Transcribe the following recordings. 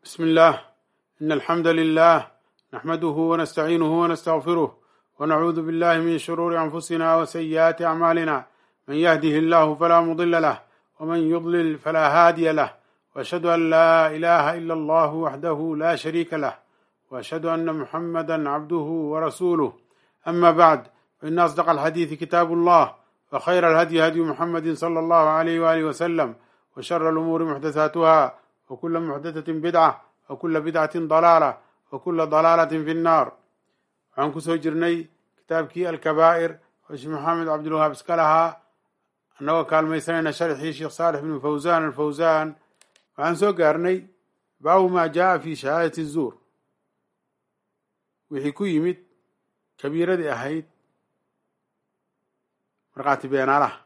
بسم الله إن الحمد لله نحمده ونستعينه ونستغفره ونعوذ بالله من شرور أنفسنا وسيئات أعمالنا من يهده الله فلا مضل له ومن يضلل فلا هادي له وأشهد أن لا إله إلا الله وحده لا شريك له وأشهد أن محمدا عبده ورسوله أما بعد فإن أصدق الحديث كتاب الله وخير الهدي هدي محمد صلى الله عليه وآله وسلم وشر الأمور محدثاتها وكل محدثة بدعة وكل بدعة ضلالة وكل ضلالة في النار waxaan kusoo jirnay kitaabkii alkabaa'ir oo sheekh maxamed cabdilwahaab iska lahaa annagoo kaalmaysanayna sharxii sheekh saalix bnu fawsaan alfawsaan waxaan soo gaarnay baabu maa jaaa fi shahaadati zuur wixii ku yimid kabiiradii ahayd markhaati beenaalaha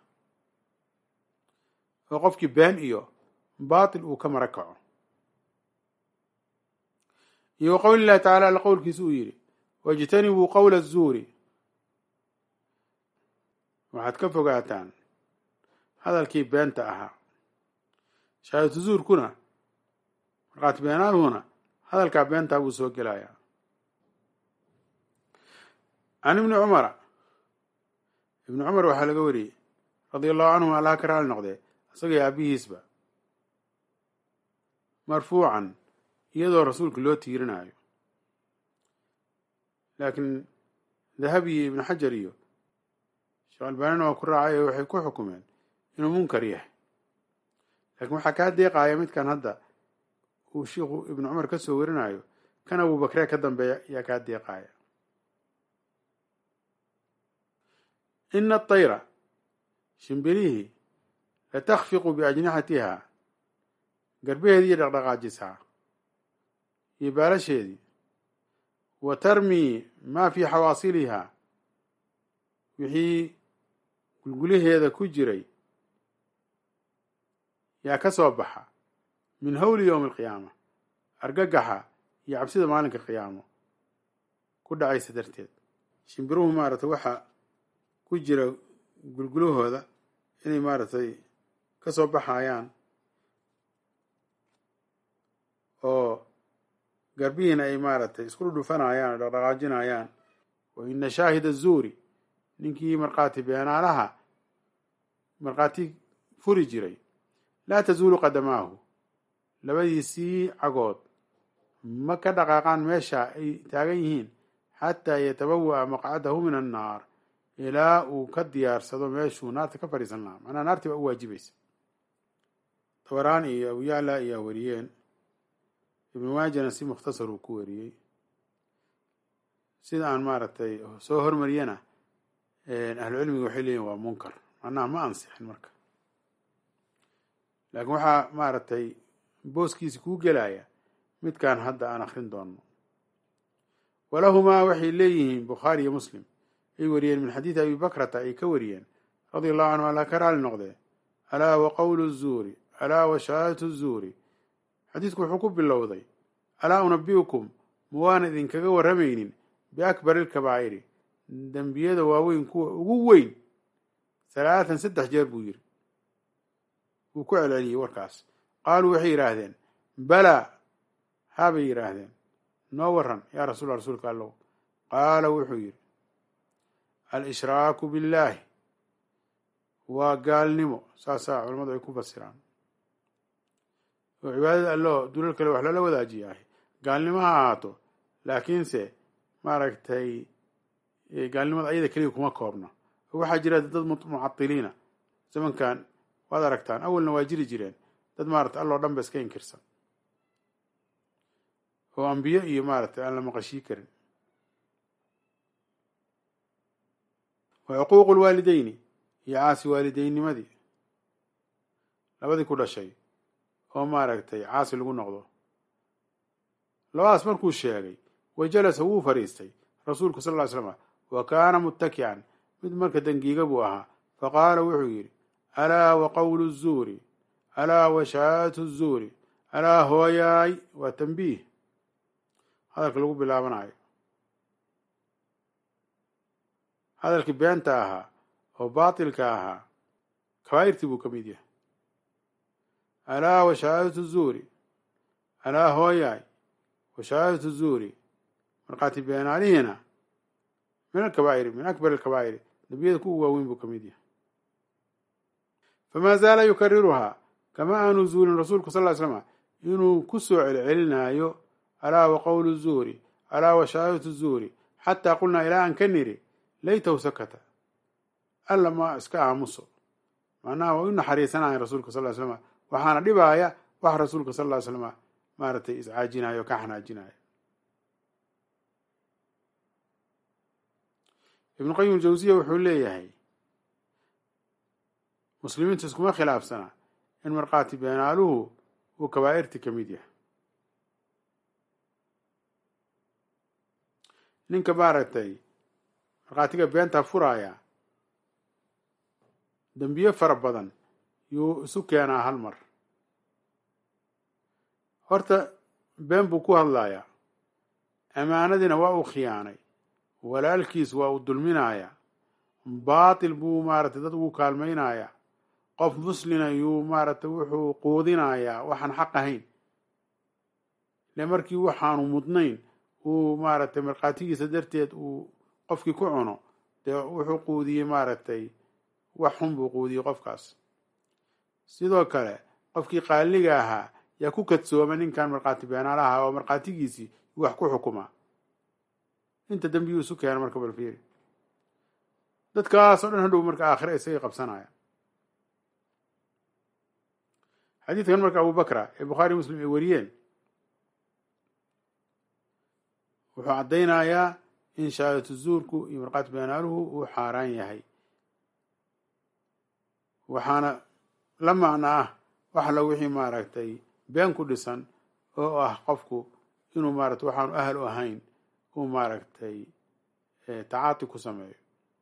oo qofkii been iyo baatil uu ka mara kaco iyo wa qowli llahi tacala alla qowlkiisa uu yidhi wاjtanibuu qowla الzuuri waxaad ka fogaataan hadalkii beenta ahaa shahaadatu zuurkuna markhaati beenaaluhuna hadalkaa beentaa buu soo gelayaa can ibni cumara ibni cumar waxaa laga wariyey radia allahu canhum allaha ka raali noqdee isagay aabihiisba marfuucan iyadoo rasuulka loo tiirinayo laakiin dahabi iyo ibnu xajar iyo sheekh albaanina waa ku raacay oo waxay ku xukumeen inuu munkar yahay laakiin waxaa kaa deeqaya midkan hadda uu sheikhu ibnu cumar ka soo warinayo kan abubakre ka dambeeya ayaa kaa deeqaya ina atayra shimbirihii latakfiqu biajnixatiha garbaheedii iyo dhaqdhaqaajisaa iyo baalasheedii wa tarmii maa fii xawaasiliha wixii gulgulaheeda ku jiray yaa ka soo baxa min howli yowmi alqiyaama argagaxa iyo cabsida maalinka qiyaamo ku dhacaysa darteed shimbiruhu maaragtay waxa ku jira gulgulahooda inay maaragtay ka soo baxayaan oo garbihiina ay maaragtay isku dhudhufanayaan oo dhaqdhaqaajinayaan wa ina shaahida zuuri ninkii markhaati beenaalaha markhaati furi jiray laa tazuulu qadamaahu labadiisii cagood ma ka dhaqaaqaan meesha ay taagan yihiin xataa yatabawa'a maqcadahu min annaar ilaa uu ka diyaarsado meeshuu naarta ka fadhiisan lahaa macnaha naartii baa u waajibaysa tabaraan iyo abuyacla ayaa wariyeen ibnu maajana si mukhtasar uu ku wariyey sida aan maaragtay soo hormariyana ahlucilmiga waxay leeyihin waa munkar macnaha ma ansixin marka laakiin waxaa maaragtay booskiisi kuu gelaya midkaan hadda aan akrin doonno walahumaa waxay leeyihiin bukhaari iyo muslim ay wariyeen min xadiidi abi bakrata ay ka wariyeen radia allahu canhu alla ka raali noqdee alaa wa qowlu zuuri alaa wa shahaadatu zuuri xadiidku wuxuu ku bilowday alaa unabi'ukum ma waan idinkaga warramaynin biakbari ilkabaa'iri dembiyada waaweyn kuwa ugu weyn halaatan saddex jeer buu yidhi wuu ku celceliyey warkaas qaaluu waxay yidhaahdeen balaa haabay yidhaahdeen noo warran yaa rasuula rasuulka allow qaala wuxuu yidhi al-ishraaku billaahi waa gaalnimo saasaa culamadu ay ku fasiraan oo cibaadada alloo dulal kale wax loola wadaajiya ahy gaalnimo ha ahaato laakiinse maaragtay gaalnimada ayada keliya kuma koobno oo waxaa jira dad mucatiliina zamankan waad aragtaan awalna waa jiri jireen dad maaragtay alloo dhan ba iska inkirsan oo ambiyo iyo maaragtay aan la maqashii karin wa cuquuqu lwaalideyni iyo caasi waalideynimadii labadii ku dhashay oo maaragtay caasi lagu noqdo labadaas markuu sheegay wa jalasa wuu fadhiistay rasuulku sal ly slama wa kaana muttakican mid marka dangiiga buu ahaa faqaala wuxuu yidhi alaa wa qowlu zuuri alaa wa shahaadatu zuuri alaa hooyaay waa tambiih hadalka lagu bilaabanayo hadalkii beenta ahaa oo baatilka ahaa kabaa'irtii buu ka mid yahay alaa wa shahaadatu zuuri alaa hooyaay wa shahaadatu zuuri markhaati beenaalihiina min alkabaa'iri min akbar alkabaa'iri dembiyada kuwa waaweyn buu ka mid yahay famaa zaala yukariruhaa kama aanu zuulin rasuulku sal ly slama inuu ku soo celcelinaayo alaa wa qowlu zuuri alaa wa shahaadatu zuuri xataa qulnaa ilaa aan ka niri laytahu sakata alla ma iska aamuso macnaha waa u naxariisanaya rasuulka sal ly slama waxaana dhibaaya wax rasuulka sal ly slama maaragtay iscaajinayo o ka xanaajinayo ibnu qayim aljawsiya wuxuu leeyahay muslimiinta iskuma khilaafsana in markhaati beenaaluhu uu kabaa'irti ka mid yahay ninka maaragtay markhaatiga beentaa furaaya dembiye fara badan yuu isu keenaa hal mar horta been buu ku hadlayaa amaanadiina waa uu khiyaanay walaalkiis waa uu dulminayaa baatil buu maaragtay dad ugu kaalmaynayaa qof muslina yuu maaragtay wuxuu quudinayaa waxaan xaq ahayn ile markii waxaanu mudnayn uu maaragtay markhaatigiisa darteed uu qofkii ku cuno dee wuxuu quudiyey maaragtay wax xun buu quudiyey qofkaas sidoo kale qofkii qaaliga ahaa yaa ku kadsooma ninkan markhaati beenaalaha oo markhaatigiisii wax ku xukuma inta dembiyuu isu keena marka balfiiri dadkaas oo dhan hadhow marka aakhira isagay qabsanaya xadiidkan marka abu bakra ee bukhaari muslim ay wariyeen wuxuu caddaynayaa in shahaadatu zuurku iyo markhaati beenaaluhu uu xaaraan yahay waxaana la macno ah wax la wixii maaragtay been ku dhisan oo ah qofku inuu maaragtay waxaanu ahal u ahayn uu maaragtay tacaati ku sameeyo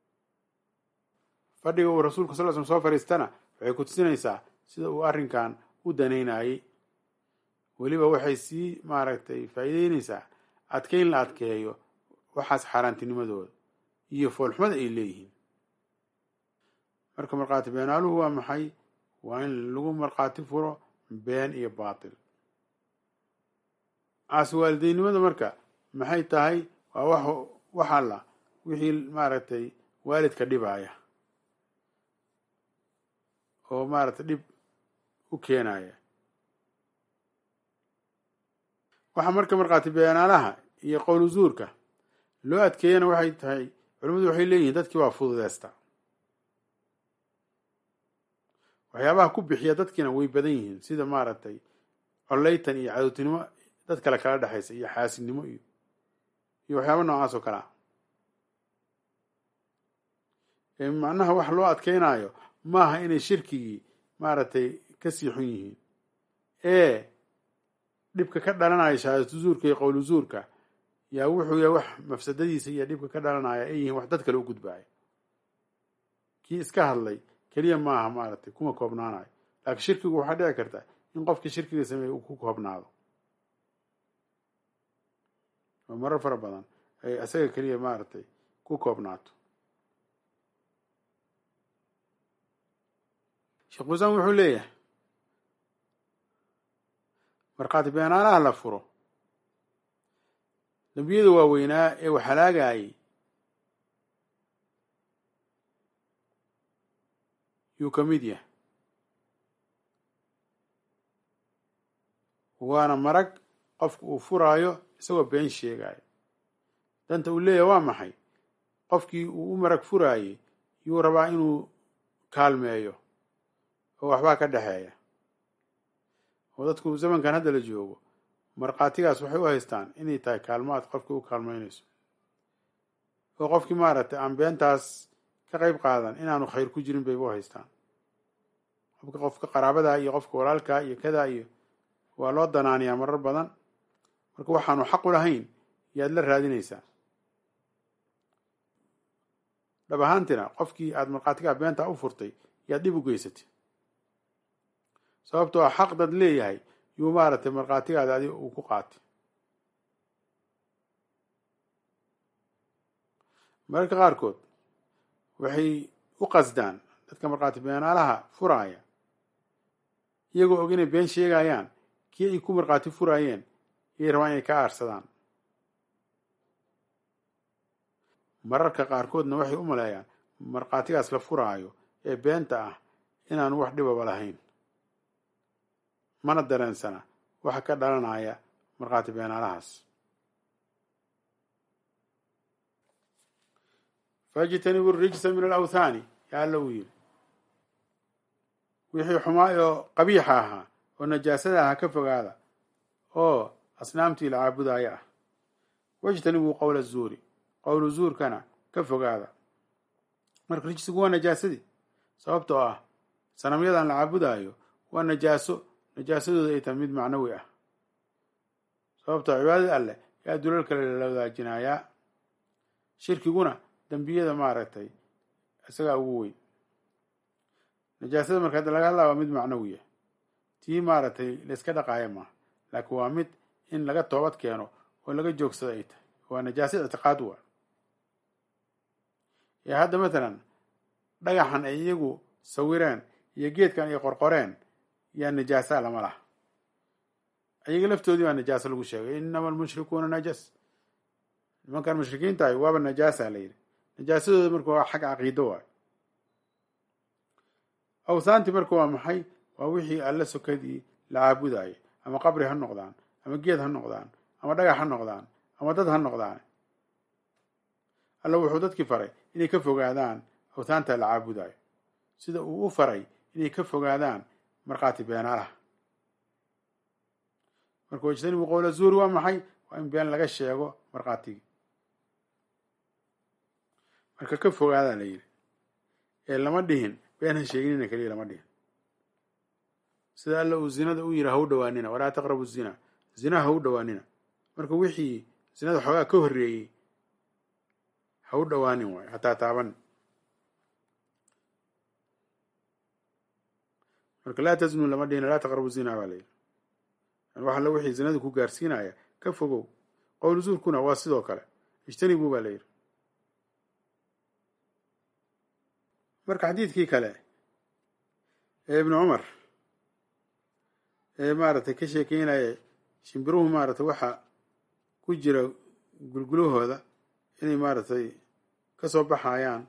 fadhiga uu rasuulku sal l slm soo fadhiistana waxay ku tusinaysaa sida uu arrinkan u danaynayey weliba waxay sii maaragtay faa'iideynaysaa adkeyn la adkeeyo waxaas xaaraantinimadooda iyo foolxumada ay leeyihiin marka markhaati beenaaluhu waa maxay waa in lagu markhaati furo been iyo baatil caasi waalideynimada marka maxay tahay waa wax wax alla wixii maaragtay waalidka dhibaaya oo maaragtay dhib u keenaya waxaa marka markhaati beenaalaha iyo qowlu zuurka loo adkeeyana waxay tahay culimmadu waxay leeyihiin dadkii waa fududeysta waxyaabaha ku bixiya dadkiina way badan yihiin sida maaragtay coleytan iyo cadowtinimo dad kale kala dhexaysa iyo xaasidnimo iyo iyo waxyaaba noocaas oo kale ah macnaha wax loo adkeynaayo maaha inay shirkigii maaragtay ka sii xun yihiin ee dhibka ka dhalanaya shahaadatu zuurka iyo qowlu zuurka yaa wuxuu yahay wax mafsadadiisa iyo dhibka ka dhalanaya ay yihiin wax dad kale u gudbaaya kii iska hadlay keliya maaha maaragtay kuma koobnaanayo laakiin shirkigu waxaa dhici karta in qofkii shirkiga sameeyey uu ku koobnaado oo marar fara badan ay isaga keliya maaragtay ku koobnaato sheekh buusaan wuxuu leeyahay markhaati beenaalaha la furo dembiyada waaweynaa ee wax halaagayay yuu ka mid yahay waana marag qofku uu furaayo isagoo been sheegayo danta uu leeyahay waa maxay qofkii uu u marag furaayey yuu rabaa inuu kaalmeeyo oo waxbaa ka dhexeeya oo dadku zamankan hadda la joogo markhaatigaas waxay u haystaan inay tahay kaalmaad qofkii u kaalmaynayso oo qofkii maaragtay aan beentaas ka qayb qaadan inaanu khayr ku jirin bayba u haystaan qofka qofka qaraabadaa iyo qofka walaalkaa iyo kadaa iyo waa loo danaaniyaa marar badan marka waxaanu xaq u lahayn yaad la raadinaysaa dhab ahaantina qofkii aada markhaatigaa beentaa u furtay yaad dhib u geysatay sababtoo a xaq dad leeyahay yuu maaragtay markhaatigaada adi uu ku qaatay mararka qaarkood waxay u qasdaan dadka markhaati beenaalaha furaaya iyagoo og inay been sheegayaan kii ay ku markhaati furaayeen iyay rabaan inay ka aarsadaan mararka qaarkoodna waxay u maleeyaan markhaatigaas la furaayo ee beenta ah inaanu wax dhibaba lahayn mana dareensana waxa ka dhalanaya markhaati beenaalahaas fajtanibu rijsa min alawthaani yaa alla uu yidhi wixii xumaa oo qabiixa ahaa oo najaasada aha ka fogaada oo asnaamtii la caabudaayo ah wajtanibuu qowla zuuri qowlu zuurkana ka fogaada marka rijsigu waa najaasadii sababtoo ah sanamyadan la caabudaayo waa najaaso najaasadooda ay tahay mid macnawi ah sababtoo cibaadada alleh yaa dulal kale lala wadaajinayaa shirkiguna dembiyada maaragtay isagaa ugu weyn najaasada marka hadda laga hadlaa waa mid macnawiya tii maaragtay layska dhaqaaya maaha laakiin waa mid in laga toobad keeno oo laga joogsado ay tahay waa najaasa ictiqaad waa ee hadda matalan dhagaxan ay iyagu sawireen iyo geedkan ay qorqoreen yaa najaasa lama laha iyaga laftoodii baa najaasa lagu sheegay inama almushrikuuna najas nimankan mushrikiintahay waaba najaasa la yidhi najaasadooda marka waa xag caqiido waay awthaanti marka waa maxay waa wixii alla sokadii la caabudaayo ama qabri ha noqdaan ama geed ha noqdaan ama dhagax ha noqdaan ama dad ha noqdaan alla wuxuu dadkii faray inay ka fogaadaan awthaanta la caabudaayo sida uu u faray inay ka fogaadaan markhaati beenaalaha marka wajtanibu qowla zuuri waa maxay waa in been laga sheego markhaatigii marka ka fogaadaa la yidhi ee lama dhihin been ha sheeginina keliya lama dhihin sida alla uu zinada u yidhi ha u dhawaanina walaa taqrabu zina zina ha u dhawaanina marka wixii zinada xoogaa ka horreeyey ha u dhawaanin waay hataa taaban marka laa tasnu lama dhihin laa taqrabu zina baa la yidhi wax alla wixii zinada ku gaarsiinaya ka fogow qowl zuurkuna waa sidoo kale ijtanibuu baa la yidhi marka xadiidkii kale ee ibnu cumar ee maaragtay ka sheekeynaya shimbiruhu maaragtay waxa ku jira gulgulahooda inay maaragtay ka soo baxayaan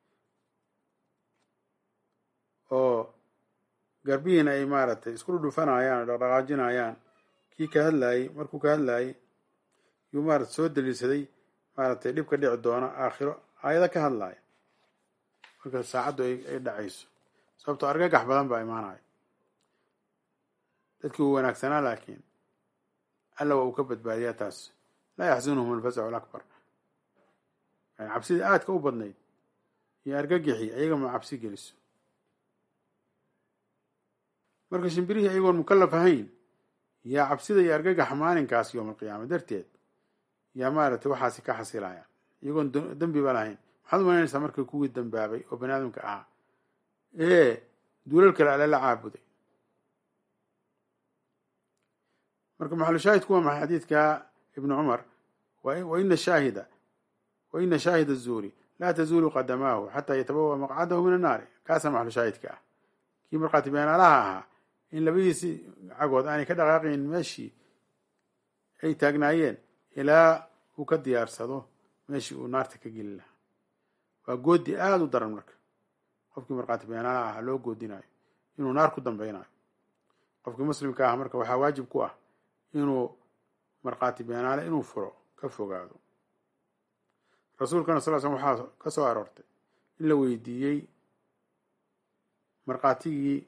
oo garbihiina ay maaragtay isku dhudhufanayaan oo dhaqdhaqaajinayaan kii ka hadlaayey markuu ka hadlaayey yuu maarata soo daliilsaday maaragtay dhibka dhici doona aakhiro aayado ka hadlaaya marka saacaddu ay dhacayso sababtoo argagax badan baa imaanaya dadkii uu wanaagsanaa laakiin alla waa uu ka badbaadiyaa taas laa yaxsunuhum alfasacu alakbar yani cabsidii aadka u badnayd iyo argagixii ayaga ma cabsi geliso marka shimbirihii ayagoon mukallaf ahayn yaa cabsida iyo argagaxa maalinkaas yowma alqiyaama darteed yaa maaragtay waxaasi ka xasilayaan iyagoon dembiba lahayn maxaad umalaynaysaa markii kuwii dambaabay oo bani aadamka ahaa ee duulal kale alle la caabuday marka maxalushaahidku waa maxay xadiidka ibnu cumar waina shaahida waina shaahida zuuri laa tazuulu qadamaahu xataa yatabawa maqcadahu min annaari kaasaa maxalushaahidka ah kii markhaati beenaalaha ahaa in labadiisi cagood aanay ka dhaqaaqayn meeshii ay taagnaayeen ilaa uu ka diyaarsado meeshii uu naarta ka geli lahaa waa goodi aada u daran marka qofkii markhaati beenaalaha ah loo goodinayo inuu naar ku dambeynayo qofkii muslimka ah marka waxaa waajib ku ah inuu markhaati beenaale inuu furo ka fogaado rasuulkana sal slm waxaa ka soo aroortay in la weydiiyey markhaatigii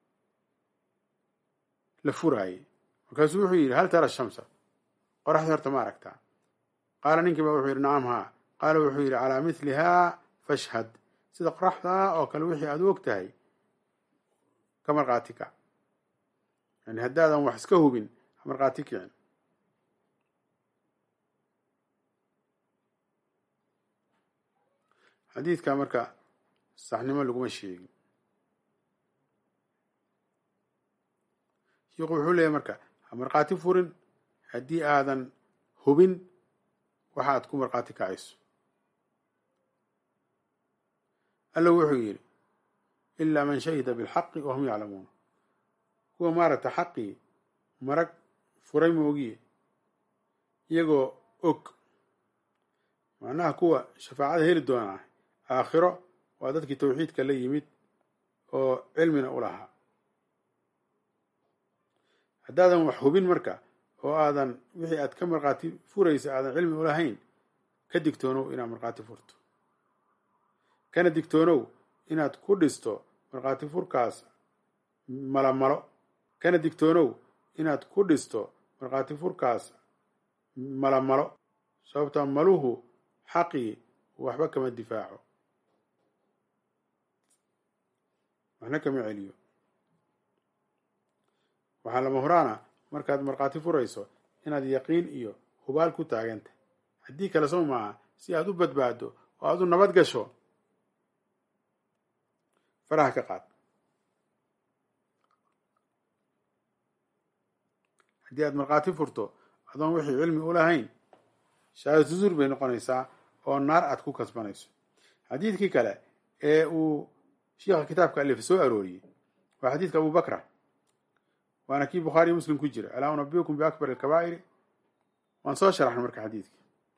la furaayey markaasuu wuxuu yidhi hal tara shamsa qoraxdii horta ma aragtaa qaala ninkii ba wuxuu yidhi nacam haa qaala wuxuu yidhi calaa mithlihaa fashhad sida qoraxdaa oo kale wixii aad u og tahay ka markhaati kac yani haddaadan wax iska hubin ha markhaati kicin xadiidka marka saxnimo laguma sheegin sheikhu wuxuu leeyahy marka ha markhaati furin haddii aadan hubin waxa aad ku markhaati kacayso alla wuxuu yidhi ilaa man shahida bilxaqi wahum yaclamuun kuwa maaragta xaqii marag furay moogiye iyagoo og macnaha kuwa shafaacada heli doonaa aakhiro waa dadkii tawxiidka la yimid oo cilmina u lahaa haddaadan wax hubin marka oo aadan wixii aad ka markhaati furaysa aadan cilmi u lahayn ka digtoonow inaad markhaati furto kana digtoonow inaad ku dhisto markhaati furkaas malamalo kana digtoonow inaad ku dhisto markhaati furkaas malamalo sababtaa maluhu xaqii waxba kama difaaco waxna kama celiyo waxaa lama horaana markaad markhaati furayso inaad yaqiin iyo hubaal ku taagantah haddii kale soo maaha si aad u badbaado oo aad u nabad gasho faraha ka qaad haddii aad markhaati furto adoon wixii cilmi u lahayn shahaadatu zuur bay noqonaysaa oo naar aad ku kasbanayso xadiidkii kale ee uu shiikha kitaabka alif soo arooriyey waa xadiidka abu bakra waana kii bukhaariyo muslim ku jira alaa unabiukum biakbar alkabaa'iri waan soo sharaxna marka xadiidkii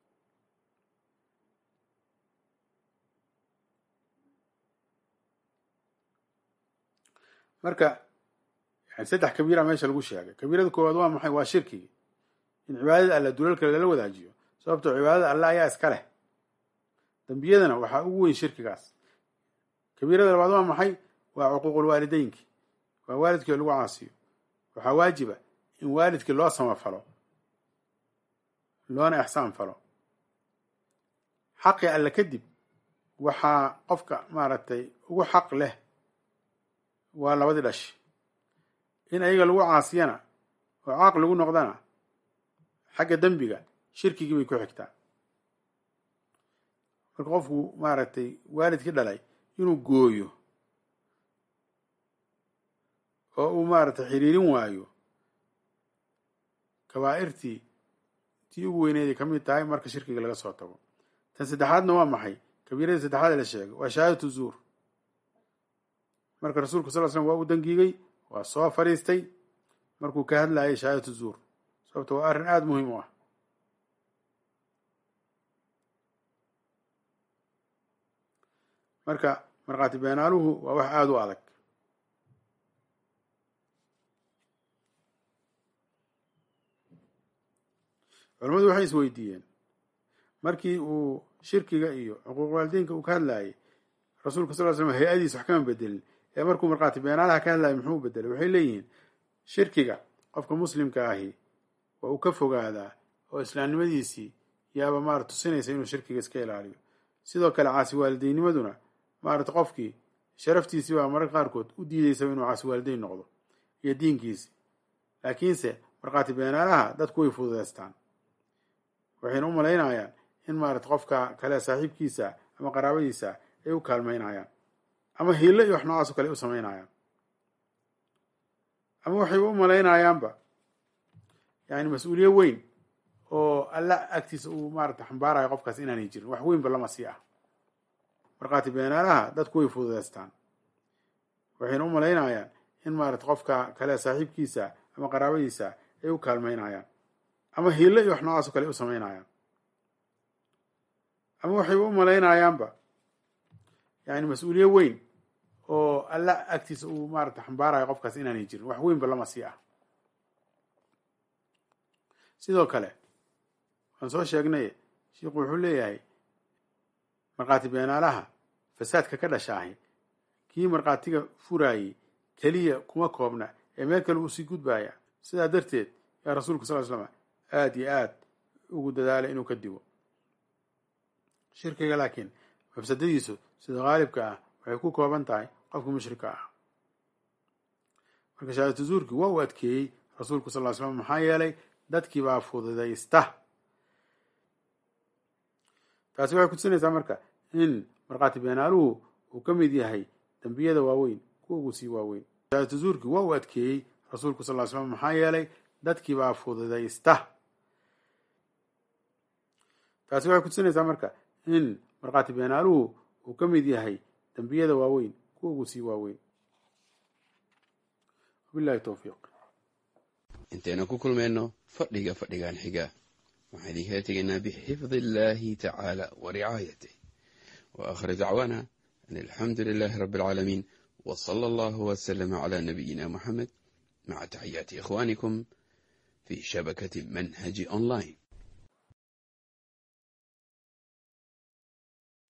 marka yani saddex kabiira meesha lagu sheegay kabiirada koowaad waa maxay waa shirkigi in cibaadada alla dulalka lala wadaajiyo sababtoo cibaadada alla ayaa iska leh dembiyadana waxaa ugu weyn shirkigaas kabiirada labaad waa maxay waa cuquuqulwaalideynki waa waalidkii lagu caasiyo waxaa waajiba in waalidkii loo samafalo loona ixsaan falo xaqii alle kadib waxaa qofka maaragtay ugu xaq leh waa labadii dhash in ayaga lagu caasiyana oo caaq lagu noqdana xagga dembiga shirkigii bay ku xigtaa marka qofku maaragtay waalidkii dhalay inuu gooyo oo uu maaragtay xiriirin waayo kabaa'irtii tii ugu weyneeday ka mid tahay marka shirkiga laga soo tago tan saddexaadna waa maxay kabiiradii saddexaad la sheegay waa shahaadatu zuur marka rasuulku sal l slam waa uu dangiigay waa soo fadhiistay markuu ka hadlayay shahaadatu zuur sababto waa arrin aada muhiim u ah marka markhaati beenaaluhu waa wax aada u adag culamadu waxay is weydiiyeen markii uu shirkiga iyo xuquuq waalideynka uu ka hadlayay rasuulka sal l slam hay-adiis wax kama bedelin ee markuu markhaati beenaalaha ka hadlayay muxuu bedelay waxay leeyihiin shirkiga qofka muslimka ahi waa uu ka fogaadaa oo islaamnimadiisii yaaba maarata tusinaysa inuu shirkiga iska ilaaliyo sidoo kale caasi waalideynimaduna maarata qofkii sharaftiisii baa mararka qaarkood u diideysa inuu caasi waalideyn noqdo iyo diinkiisi laakiinse markhaati beenaalaha dadku way fududeystaan waxayna u malaynayaan in maarata qofka kale saaxiibkiisa ama qaraabadiisa ay u kaalmaynayaan ama hiilo iyo wax noocaasoo kale ay u samaynayaan ama waxayba u malaynayaanba yani mas-uuliye weyn oo alla agtiisa uu maarata xambaarayo qofkaas inaanay jirin wax weynba lama sii ah markhaati beenaalaha dadku way fududeystaan waxayna u malaynayaan in maarata qofka kale saaxiibkiisa ama qaraabadiisa ay u kaalmaynayaan ama hiilo iyo wax noocaasoo kale ay u samaynayaan ama waxayba u malaynayaanba yani mas-uuliye weyn oo alla agtiisa uu maarata xambaarayo qofkaas inaanay jirin wax weynba lama sii ah sidoo kale waan soo sheegnay shiikhu wuxuu leeyahay markhaati beenaalaha fasaadka ka dhashaahay kii markhaatiga furaayey keliya kuma koobna ee meel kale uu sii gudbaaya sidaa darteed yaa rasuulku sal l slama aada iyo aad ugu dadaalay inuu ka digo shirkiga laakiin mafsadadiisu sida haalibka ah waxay ku kooban tahay qofka mushrika ah marka shahaadatu zuurkii waa uu adkeeyey rasuulku sal ly slam maxaa yeelay dadkii baa fududaysta taasi waxay kutusinaysaa marka in markhaati beenaaluhu uu ka mid yahay dembiyada waaweyn kuwa ugu sii waaweyn shahaadatu zuurkii waa uu adkeeyey rasuulku sal ly slam maxaa yeelay dadkii baa fududaysta taasi waxay kutusinaysaa marka in markhaati beenaaluhu uu ka mid yahay dembiyada waaweyn kuwa ugu sii waaweyn wabillahi towfiiq intaynu ku kulmayno fadhiga fadhigan xiga waxaan idinkala tegaynaa bixifdi illaahi tacaala wa ricaayatih wa aakhir dacwaana an alxamdu lilaahi rabbi alcaalamiin wa sala allahu wasalama calaa nabiyina moxamed maca taxiyaati ikhwaanikum fi shabakati manhaji online